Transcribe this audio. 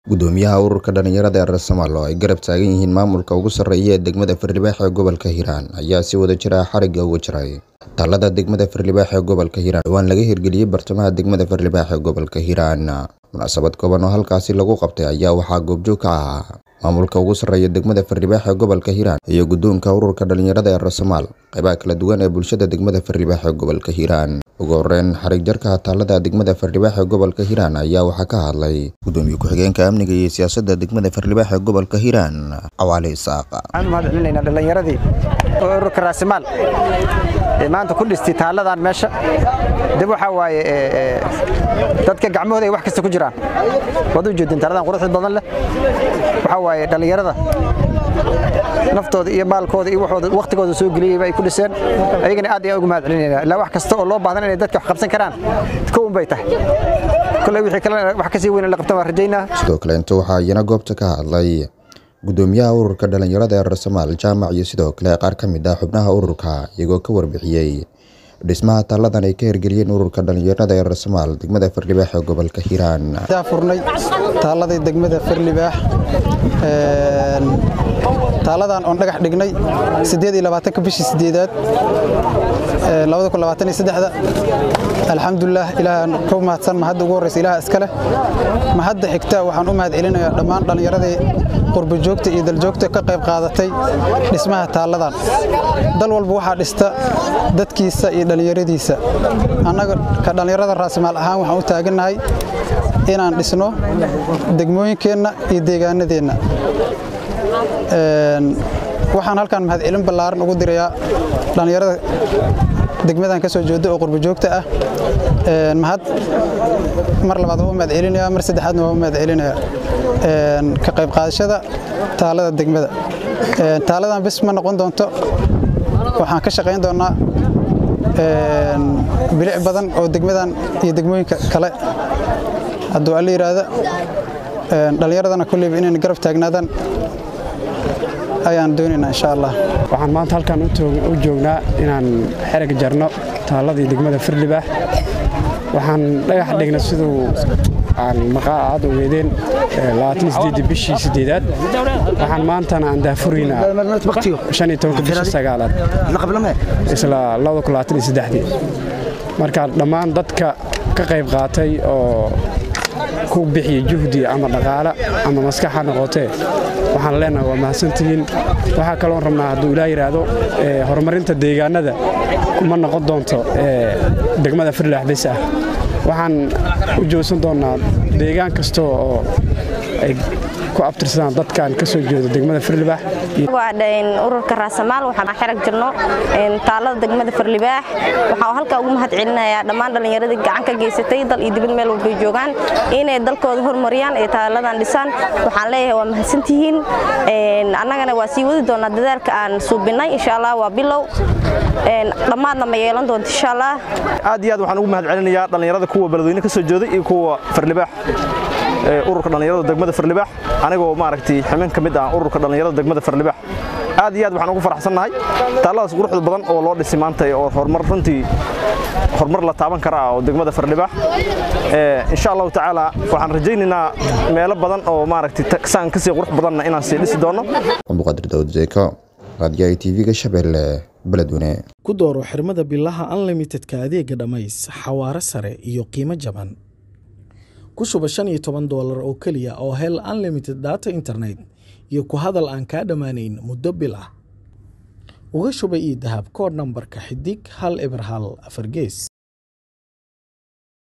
gudoomiyaha ururka dhalinyarada ee Raasamaal oo ay garab taagan yihiin maamulka ugu sarreeya ee degmada Firdhibaax ee gobolka Hiiraan ayaa si wada jir ah xarigga uga jaray taalada degmada Firdhibaax ee gobolka Hiiraan dhawaan laga hirgeliyey bartamaha degmada Firdhibaax ee gobolka Hiiraan munaasabad kooban oo halkaasi lagu qabtay ayaa waxaa goobjoog ka ahaa maamulka ugu sarreeya degmada Firdhibaax ee gobolka Hiiraan iyo guddoonka ururka dhalinyarada ee Raasamaal qaybaha kala duwan ee bulshada degmada Firdhibaax ee gobolka Hiiraan ugu horreyn xarig jarka taalada degmada Firdhibaax ee gobolka Hiiraan ayaa waxaa ka hadlay gudoomiye ku-xigeenka amniga iyo siyaasadda degmada Firdhibaax ee gobolka Hiiraan Cawaale Isaaq waxaan u mahad celinaynaa dhallinyaradii ururka raasimaal ee maanta ku dhistay taaladan meesha dib waxaa waaye dadka gacmahooda ay wax kasta ku jiraan waad u jeedin taaladan quruxda badan leh waxaa waaye dhallinyarada naftooda iyo maalkooda iyo waxooda waqtigooda soo geliyeyba ay ku dhiseen ayagana aad ayaan ugu mahad celinaynaa ilaa wax kasta oo loo baahdan inay dadka wax qabsan karaan kown bay tahay kolley wixii kalena wax kasii weyn in la qabtan waan rajaynaa sidoo kale inta waxaa iyana goobta ka hadlay gudoomiyaha ururka dhalinyarada ee Raasamaal jaamac iyo sidoo kale qaar ka mid ah xubnaha ururka iyagoo ka warbixiyey dhismaha taaladan ay ka hirgeliyeen ururka dhalinyarada ee Raasamaal degmada Firdhibaax ee gobolka Hiiraan daa furnay taaladii degmada Firdhibaax taaladan oon dhagax dhignay ka bishii sideedaad alxamdulilah ilaahaan ku mahadsan mahadda ugu horreysa ilaah iska leh mahadda xigta waxaan u mahad celinayaa dhammaan dhallinyaradii qurbajoogta iyo daljoogta ka qayb qaadatay dhismaha taaladan dal walba waxaa dhista dadkiisa iyo dhallinyaradiisa annaga ka dhallinyarada raasimaal ahaan waxaan u taagannahay inaan dhisno degmooyinkeenna iyo deegaanadeenna waxaan halkan mahad celin ballaaran ugu dirayaa dhallinyarada degmadan ka soo jeeda oo qurbajoogta ah mahad mar labaad waa u mahad celinaya mar saddexaadna waa u mahad celinaya ka qayb qaadashada taalada degmada taaladan bis ma noqon doonto waxaan ka shaqayn doonaa bilic badan oo degmadan iyo degmooyinka kale hadduu alla yidhaahda dhallinyaradana kulleyba inayna garab taagnaadaan ayaan doonaynaa insha allah waxaan maanta halkan u joognaa inaan xereg jarno taaladii degmada firdhibaax waxaan dhagax dhignay siduu aan maqaa aad ogeedeen bishii sideedaad waxaan maantana aan daafuraynaa bishii sagaalaad isla marka dhammaan dadka ka qayb qaatay oo ku bixiya juhdi ama dhaqaale ama maskax ha noqotee waxaan leenahay waa mahadsantihiin waxaa kaloon rabnaa hadduu ilaa yidhaahdo horumarinta deegaanada kuma noqon doonto degmada firdhibaax bes ah waxaan u joogsan doonnaa deegaan kasta oo ay ku abtirsadaan dadkan ka soo jeedo degmada firdhibaax ururka raasamaal waxaan xerag jirno taalada degmada firdhibaax waxaan halkaa ugu mahad celinayaa dhammaan dhallinyaradii gacan ka geysatay dal iyo dibad meel walbay joogaan inay dalkooda horumariyaan ee taaladan dhisaan waxaan leeyahay waa mahadsantihiin annagana waa sii wadi doonaa dadaalka aan suubinnay insha allah waa bilow dhammaadna ma yeelan doonto insha allah aad iyo aad waxaan ugu mahad celinayaa dhallinyarada kuwa beledweyne ka soo jeeday iyo kuwa firdhibaax ururka dhallinyarada degmada firdhibaax anigoo maaragtay xubin ka mid ah ururka dhallinyarada degmada firdhibaax aad iyo aad waxaan ugu faraxsannahay taalladaas quruxda badan oo loo dhisay maanta oo horumar runtii horumar la taaban kara oo degmada firdhibaax insha allahu tacaala waxaan rajaynaynaa meelo badan oo maaragtay saan kasii qurux badanna inaan sii dhisi doono abduqaadir daawud zeeko raadiyaha tv-ga shabeelle beledweyne ku dooro xirmada bilaha unlimitedka adeega dhammays xawaare sare iyo qiimo jaban ku shuba shan iyo toban doolar oo keliya oo hel unlimited data internet iyo ku hadal aan kaa dhammaanayn muddo bil ah uga shuba io dahab kood nambarka xidig hal eber hal afar gees